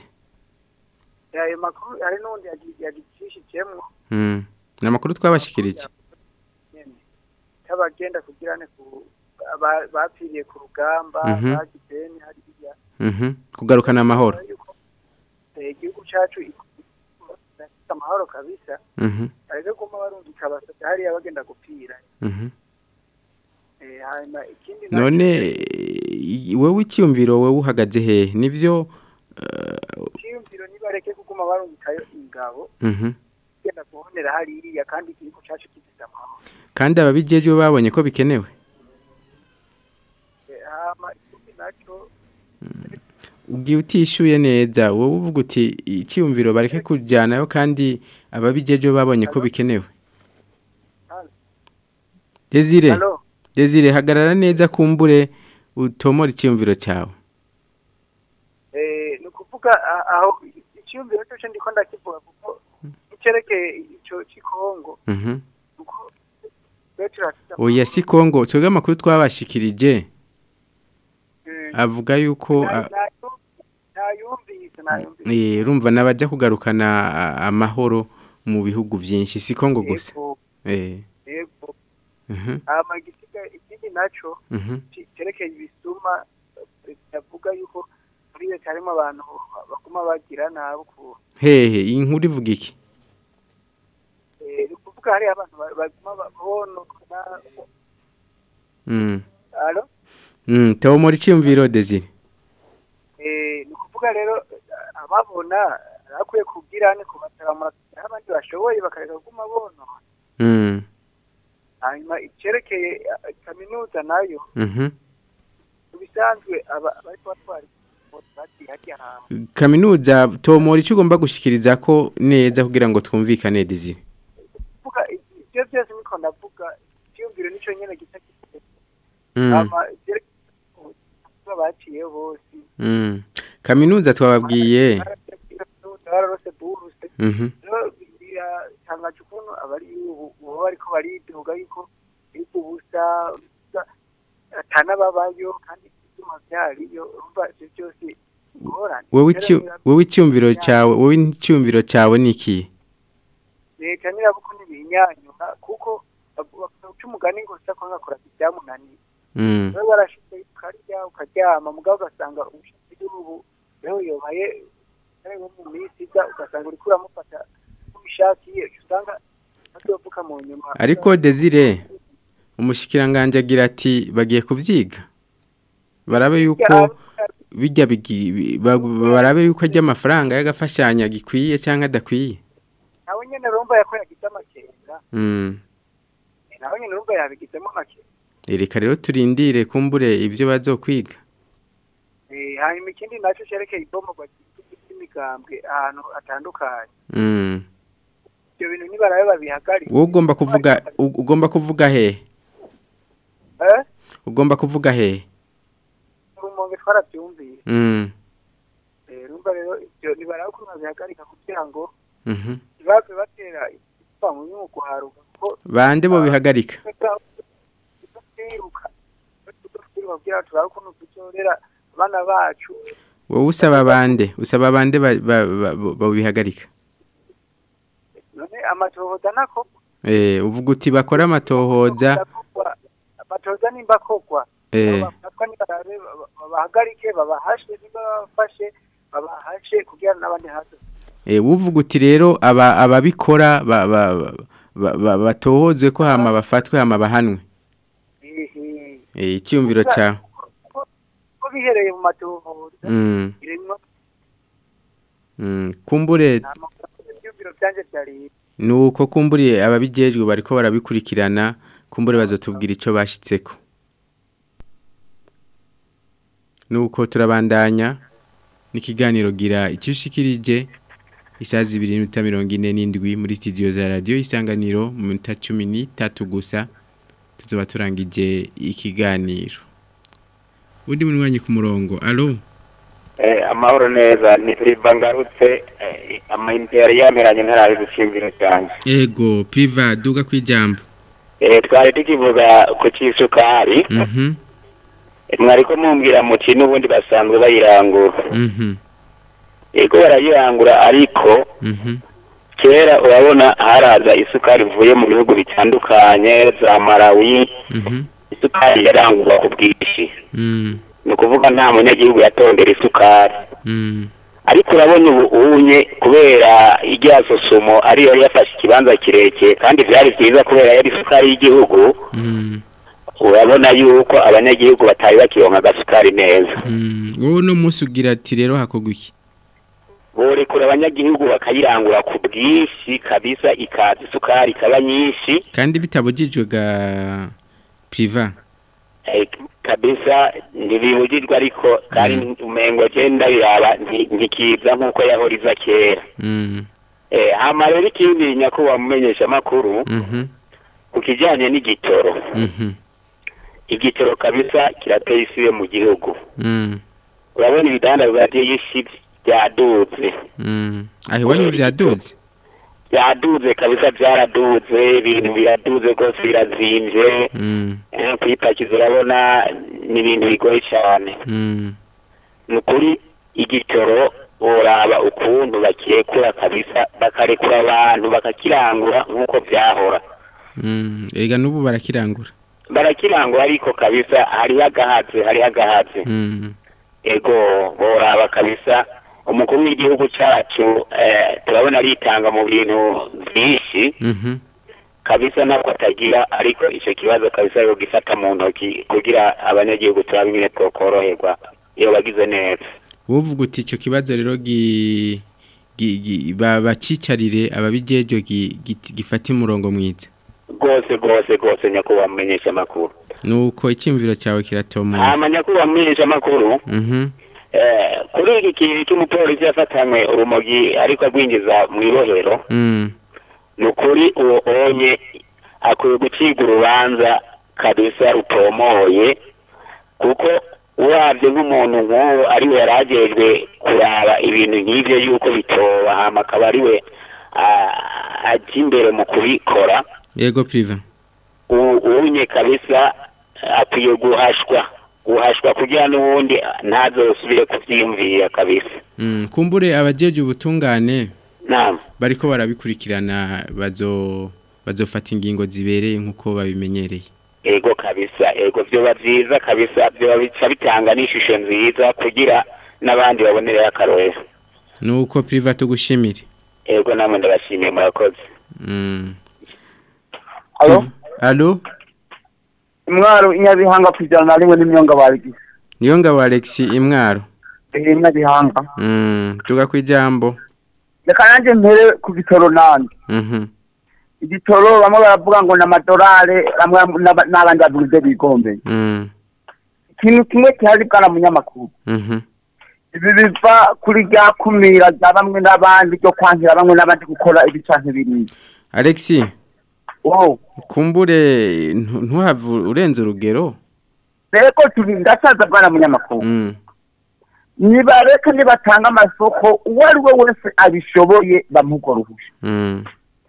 ayo makuru hari n'undi yagi- yagicishijemwo mm namakuru twabashikirije nyene tabagenda kugira ne ku aba- bapfiriye ku rugamba Mhm. bagideni hariya mhm kugarukana amahoro Eh, igihugu cacu gifite amahoro kabisa mhm ariko kuma barungika abasoda hariya bagenda gupfira mhm Eh, hanyuma ikindi none i- wewe icyumviro wewe uhagaze he nivyo cyiyumviro nibareke kuguma barungikayo ingabo mhm genda kubonera hariya kandi igihugu cacu gifite amahoro kandi ababijejwe babonye ko bikenewe Eh, hama ikindi naco ugiye utishyuye neza wowe uvuga uti icyumviro bareke kujyanayo kandi ababijejwe babonye ko bikenewe Desire Hello? Desire hagarara neza kumbure utomora icyumviro cyawe eh ni ukuvuga a- aho icyumviro cyo ndiko ndakivuga kuko icyerekeye ico cy'ikongo mhm kuko Petro afite oya si Kongo twebwe amakuru twabashikirije avuga yuko a- ntayumvise ntayumvise eh urumva nabajya kugarukana a- amahoro mu bihugu byinshi si Kongo gusa Yego, eh yego mhm hama igisiga ikindi naco mhm ci- cyerekeye ibisuma yavuga yuko muri leta harimo abantu baguma bagira nabi ukuntu hehe iyi nkuru ivuga iki Eh, ni ukuvuga hariya abantu ba- baguma ba- bonona mm alo mm tomora icyumviro Desire Eh, ni ukuvuga rero eh, ababona bakwiye kugira ni kubatabamura aho abandi bashoboye bakareka kuguma bonona mm hanyuma icyerekeye eh, kaminuza nayo mhm mu bisanzwe aba bariko batwara bagiye hajya ahantu kaminuza tomora icyo ugomba gushikiriza ko neza kugira ngo twumvikane Desire kuvuga ibyo byose niko ndavuga icyumviro nicyo nyene gisa Mm. hama icyerekeye baciye bose Mm. Kaminuza twababwiye. bararose buruse Mhm. rero bira- biratangaje ukuntu abari ubu baba bariko baridoga yuko ariko ubusa ubusa, atanababayo kandi ibyuma byariyo urumva ivyo byose ingorane wowe Rero icyu- bira- wowe icyumviro cyawe wowe icyumviro cyawe ni iki leta nirabuko ntibinyanyura kuko baca umugani ngo usa ko ngakora ibyamunaniye Mm. wowe warashize ukarya ukaryama mugabo ugasanga ubushobozi bw'ubu rero yobaye ari nko mu minsi iza ugasanga uriko uramufata uko ubishakiye usanga azovuka mu nyuma ariko Desire umushikiranganje agira ati bagiye kuvyiga barabe yuko bijya bigi- bi- ba- barabe yuko ajya amafaranga y'agafashanya gikwiye cyangwa adakwiye nawe nyene urumva yako yagize amakenga Mm. nawe nyene urumva yabigizemo amakenga reka rero turindire kumbure ibyo bazokwiga Eh, hanyuma ikindi nacyo cerekeye ibomogwa ry'imigambwe ahantu hatandukanye Mm. ibyo bintu nibarabe babihagarike wowe ugomba kuvuga u- ugomba kuvuga he eh ugomba kuvuga he urumonge twarabyumviye Mm. Eh, urumva rero ibyo nibarabe ukuntu babihagarika kugira ngo Mhm. ntibave batera ipfa mu nyugu haruka kuko bande bo bihagarika twiruka twiruka kugira ngo turabe ukuntu tuzorera abana bacu wowe usaba bande usaba bande ba- ba- ba- bo bihagarika none amatohoza nako eh uvuga uti bakora amatohoza amatohoza nimba akogwa eh bafatwa nibarabe baba- babahagarike babahashe niba babafashe babahashe kugira ngo n'abandi hato eh uvuga uti rero aba ababikora ba- ba- ba- ba- batohozwe ko hama bafatwe hama bahanwe ehe eh icyumviro cyawe ko bihereye mu matohoza Mm. iremwa Mm, kumbure ibyumviro byanje byari nuko kumburiye ababijejwe bariko barabikurikirana kumbure bazotubwira ico bashitseko nuko turabandanya n'ikiganiro gira icyushikirije isaha zibiri n'iminota mirongo ine n'indwi muri studio za radiyo isanganiro mu minota cumi n'itatu gusa tuzoba turangije ikiganiro undi munywanyi ku murongo alo Eh, amahoro neza ni Silva ngarutse eh, amayinite yari yameranye ntarabe gucimbiro cyane ego priva duga kwijambo eh, twari tukivuga ku cy'isukari mhm Eh, mwariko mumbwira muti n'ubundi basanzwe bayirangura mhm yego barayirangura ariko mhm kera urabona haraza isukari ivuye mu bihugu bitandukanye za Malawi mhm isukari yarangurwa ku bwinshi mm ni ukuvuga nta munyagihugu yatondera isukari mm ariko urabona ubu unye kubera irya sosomo ariyo yafashe ikibanza kirekire kandi byari byiza kubera yari isukari y'igihugu mm urabona yuko abanyagihugu batari bakironka agasukari neza mm wowe no munsi ugira ati rero hakogwa iki borekura abanyagihugu bakayirangura ku bwinshi kabisa ikaza isukari ikaba nyinshi kandi bitabujijwe ga priva eh, kabisa ntibibujijwe ariko kandi umengo genda biraba nti- ntikiza nk'uko yahoriza kera mm eh, hama rero ikindi nyakubahwa mumenyesha amakuru mhm ku kijyanye n'igitoro mhm igitoro kabisa kirateye isibe mu gihugu mm urabona ibidandazwa by'isi byaduze mm aho iwanyu vyaduze byaduze kabisa byaraduze ibintu biraduze rwose birazimvye mm eh, kwipakiza urabona ni ibintu bigoye cyane mm ni ukuri igitoro boraba ukuntu bakirekura kabisa bakarekura abantu bakakirangura nk'uko byahora mm ega nubu barakirangura barakirangura ariko kabisa hariho agahatse hariho agahatse mm ego boraba kabisa umukuru w'igihugu cyacu eh, turabona aritanga mu bintu byinshi mhm kabisa ntabwo atagira ariko icyo kibazo kabisa yo gifata mu ntoki kugira abanyagihugu turabe nyine twokoroherwa iyo bagize neza wovuga uti ico kibazo rero gi gi- gi- ba- bacicarire ababijejo gi- gi- gifata umurongo mwiza rwose rwose rwose nyakubahwa mumenyesha amakuru nuko icyumviro cyawe kiratomoye hama nyakubahwa mumenyesha amakuru mhm eh, kuri iki kintu cy'umupolisi yafatanywe urumogi ariko agwinjiza mu ibohero mm ni ukuri uwo onye akwiye gucibwa urubanza kabisa rutomoye kuko urabye nk'umuntu nk'uwo ariwe yari agejwe kuraba ibintu nk'ibyo yuko bitoba hama akaba ariwe ah, ajya imbere mu kubikora yego priva u- unye kabisa akwiye guhashwa guhashwa kugira n'ubundi ntazosubire kuvyiyumvira kabisa Mm, kumbure abajeje ubutungane naam bariko barabikurikirana bazo bazofata ingingo zibereye nkuko babimenyereye ego kabisa ego vyoba vyiza kabisa vyoba bica bitanga n'ishusho nziza kugira n'abandi babonerera akarorero nuko priva tugushimire ego namwe ndabashimiye murakoze Mm. Alo? Alo Imwaro inyabihanga kwijana na rimwe n'imyonga barigise. niyo ngabo Alex imwaro Eh inyabihanga. Mm, tuga kwijambo Reka nanje mpere ku gitoro nandi. Mhm. Igitoro bamwe baravuga ngo n'amadolari bamwe n'aba- n'abandi bavuze bigombeye. Mm. Ikintu kimwe kihari bwana munyamakuru. Mhm. Ibi biva kuri rya kumira rya bamwe n'abandi ryo kwankira bamwe n'abandi gukora ibi canke biriya. Alex Wow. kumbure ntu- ntuhave urenze urugero Reko turi ndasaza bwana munyamakuru. Mm. Nibareka nibatanga amasoko uwo ari we wese abishoboye bamuha uruhusha. Mm.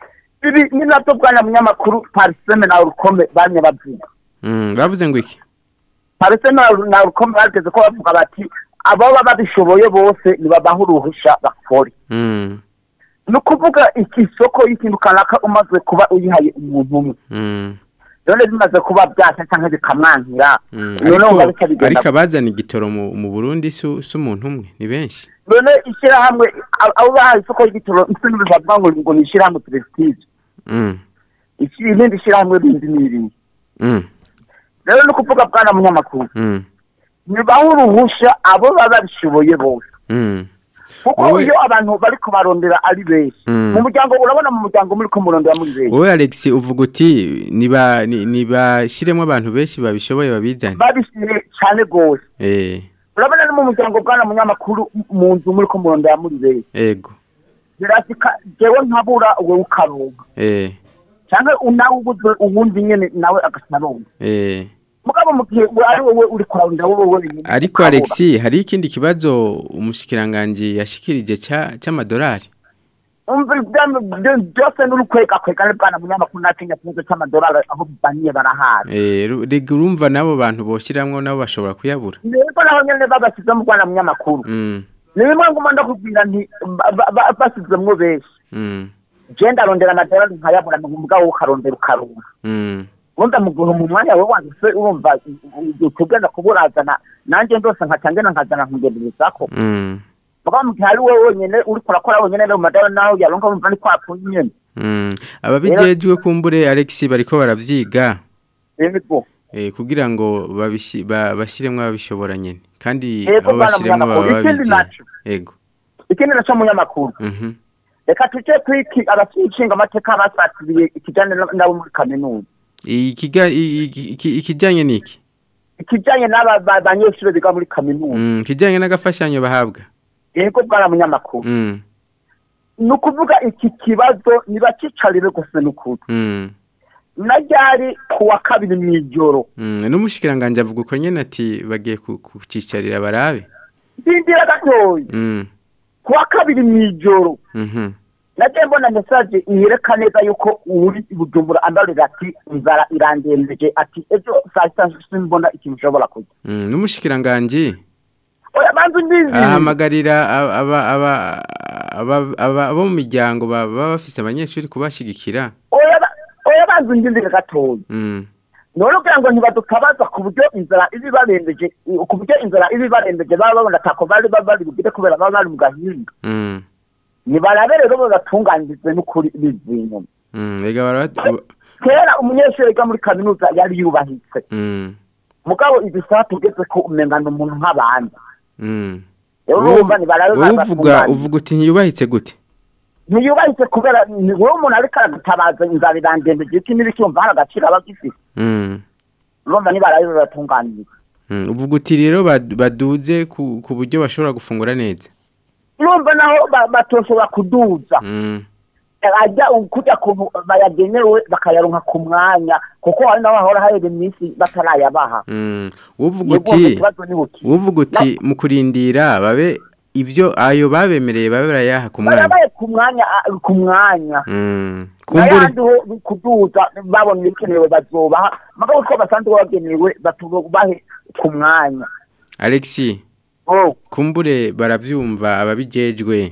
ibi ni nabyo bwana munyamakuru pariseme na urukome bamye bavuga Mm. bavuze ngo iki pariseme na- na urukome bageze ko bavuga bati abo baba babishoboye bose nibabaha uruhusha bakore Mm. ni ukuvuga iki soko y'ikintu kanaka umaze kuba uyihaye umuntu umwe Mm. none bimaze kuba byasha cyangwa bikamwankira Mm. none wumva ariko bica bigenda ariko abazana igitoro mu, mu Burundi su, su umuntu umwe ni benshi none ishyirahamwe abo- abo bahaye isoko y'igitoro isi ntibivuga ngo ngo ni ishyirahamwe prestige Mm. iki irindi shyirahamwe rindi ni iriya Mm. rero ni ukuvuga bwana munyamakuru Mm. nibaha uruhusha abo baba babishoboye bose Mm. kuko Wowe- iyo abantu bari kubarondera ari benshi Mm. mu muryango urabona mu muryango muri ko murondera muri benshi wowe Alex uvuga uti niba ni- nibashiremo abantu benshi babishoboye babizane babishyire cyane rwose eh urabona no mu muryango bwana munyamakuru mu nzu muri ko murondera muri benshi ego birasika jewe nkabura wowe ukaronka eh cyangwa nawe ubuze ubundi nyene nawe agashyaronka eh mugabo mu gihe ari wowe uri kurarondera wowe wenyine ariko ukabura. Alex hari ikindi kibazo umushikiranganje yashikirije ca c'amadolari umva ibyami byo- byose n'urukwega kwega bwana munyamakuru natinya kibazo cy'amadolari aho bibaniye barahari eh ru- rega urumva nabo bantu boshiramwo nabo bashobora kuyabura niko naho nyene babashyize mu bwana munyamakuru mm ni bimwe nguma ndakubwira nti ba- ba- ba- bashyizemwo benshi mm je ndarondera amadolari nkayabura mu mugabo ukarondera ukaronka mm wumva mu gihe mu mwanya wawe wanditse urumva tugenda kuburazana nanjye ndose nkacangena nkazana nkugenderezako mm mugabo mu gihe ari wowe wenyene uri kurakora wenyene rero mu madolari naho yaronka wumva ni kwapfuye nyene mm ababijejwe kumbure Alex bariko baravyiga yego eh kugira ngo babishi ba- bashiremwo ababishobora nyene kandi Yego, abo bwana bashiremwo baba munyamakuru, ikindi babizi naco. ego ikindi naco munyamakuru mhm reka tuje kwiki abashinga amateka basatiriye ikijanye na- nabo muri kaminuza ikiga i- i- iki- ikijanye niki ikijanye n'aba ba- banyeshure biga muri kaminuza mm kijanye n'agafashanyo bahabwa yego bwana munyamakuru mm ni ukuvuga iki kibazo nibacicarire gusa n'ukuri mm na ryari ku wa kabiri mw'ijoro mm n'umushikiranganje avuga uko nyene ati bagiye ku- kucicarira barabe ndindira gatoyi mm ku wa kabiri mw'ijoro mhm nagiye mbona mesaje ihereka neza yuko uri i bujumbura ambarira ati inzara irandembeje ati ejo saa sita simbona ikintu ushobora kurya mm n'umushikiranganje oya banza undizi ahamagarira aba aba aba- aba- aba- abo mu miryango baba bafise abanyeshuri kubashigikira oya ba- oya banza undindire gatoyi mm none kugira ngo ntibadutabaza ku buryo inzara iba ibarembeje ku buryo inzara iba ibarembeje baba babona atako bari baba bari bugire kubera baba bari mu gahinga mm nibarabe rero babatunganyirize n'ukuri bizinyuma mm ega bara kera umunyeshuri wiga muri kaminuza yari yubahitse mm mugabo izi saha tugeze ko umengana umuntu nk'abandi mm rero urumva nibarabe wowe uvuga babatunganyirize uvuga uti ntiyubahitse gute ntiyubahitse kubera ni wowe umuntu ariko aragutabaza inzara irandembeje iki n'ibicyumva hari agaciro aba agifite mm urumva nibarabe babatunganyirize mm uvuga uti rero bad- baduze ku ku buryo bashobora gufungura neza urumva naho ba- batoshobora kuduza mm ajya kujya kuntu bayagenewe bakayaronka ku mwanya kuko hari naho hahora hahera iminsi batarayabaha mm uvuga Yego, uti ikibazo ni buki. uvuga uti mu kurindira babe ivyo ayo babemereye babe barayaha ku mwanya barabaye ku mwanya ah, ku mwanya Mm, kumbure n'ayandi ho kuduza babona ibikenewe bazobaha mugabo ko basanzwe bagenewe batubahe ku mwanya Alexi oh kumbure baravyumva ababijejwe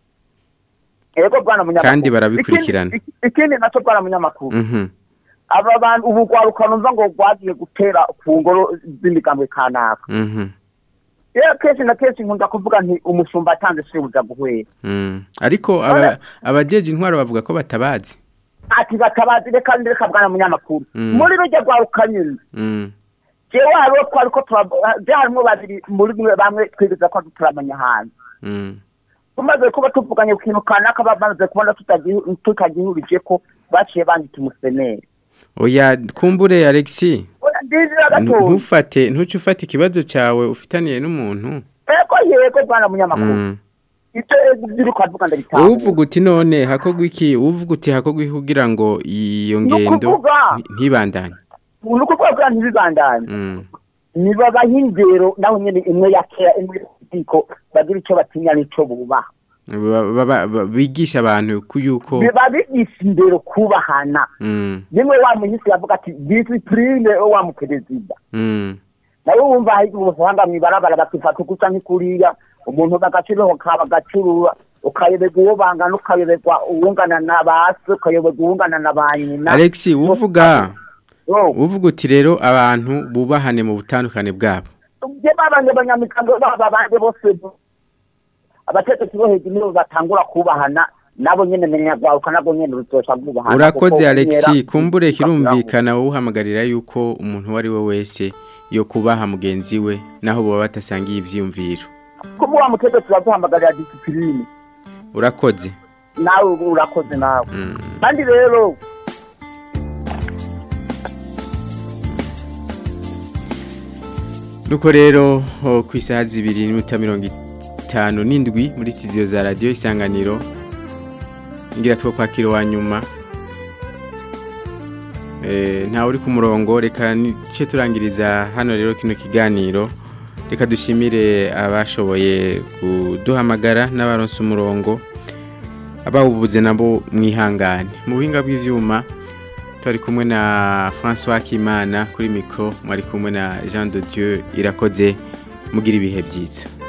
ego bwana munyamakuru Kandi barabikurikirana. Ikindi- ikindi nacyo bwana munyamakuru mhm aba bantu ubu rwaruka numva ngo rwagiye gutera ku ngoro z'imigambwe kanaka mhm rero kenshi na kenshi nkunda kuvuga nti umushumba atanze shebuja guhwera mm. ariko aba abajeje intwaro bavuga ko batabazi ati batabazi reka reka bwana munyamakuru Mm. muri rujya rwaruka nyine mm. jewe hariho twari ko turab- je harimo babiri muri mwe bamwe twigeze ko turamenya hanze Mm. tumaze kuba tuvuganye ku kintu kanaka bamaze kubona tutagihu- tutagihurije ko baciye bandika umuseneri oya kumbure Alexi Oya, ndizira gatoya ntufate ntuce ufata ikibazo cyawe ufitaniye n'umuntu ego yego bwana munyamakuru Mm. ivyo ziri kwavuga ndabitanga uvuga uti none hakogwa iki uvuga uti hakogwa iki kugira ngo iyo ngendo ukuvuga. nti- ntibandanye ni ukuvuga ko ntibibandanye Mm. nibabaha indero naho nyene imwe ya kera imwe y'ubutiko bagira ico batinya n'ico bubaha Ba- ba- ba- bigisha abantu ku yuko babigisha indero kubahana Mm, nimwe wa muhisi yavuga ati disipurine wa muperezida mm, nawe wumva hari ubuhanga mw'ibarabara bakifata ukusa nk'ikuriya umuntu bagaciriho ka bagacurura ukayoberwa uwo bangana ukayoberwa uwungana na ba se ukayoberwa uwungana na ba nyina Alexi uvuga Oh. uvuga uti rero abantu bubahane mu butandukane bwabo je babanje abanyamikango baba banje bose abategetsi bo hejuru nibo batangura kubahana nabo nyene menya gwaruka nabo nyene ruzosha bwubahana urakoze Alexi kumbure kirumvikana wowe uhamagarira yuko umuntu uwo ari we wese yo kubaha mugenzi we naho baba batasangiye ivyiyumviro kuba wa mutegetsi baguhamagarira disipurine urakoze nawe urakoze nawe Mm. kandi rero Nuko rero ho, ku isaha zibiri n'iminota mirongo itanu n'indwi muri studio za radiyo isanganiro ngira two kwakira wa nyuma Eh, ntawe uri ku murongo reka nice turangiriza hano rero kino kiganiro reka dushimire abashoboye kuduhamagara n'abaronse umurongo abawubuze nabo mwihangane mu buhinga bw'ivyuma turi kumwe na François Kimana kuri micro mwari kumwe na Jean de Dieu irakoze mugira ibihe byiza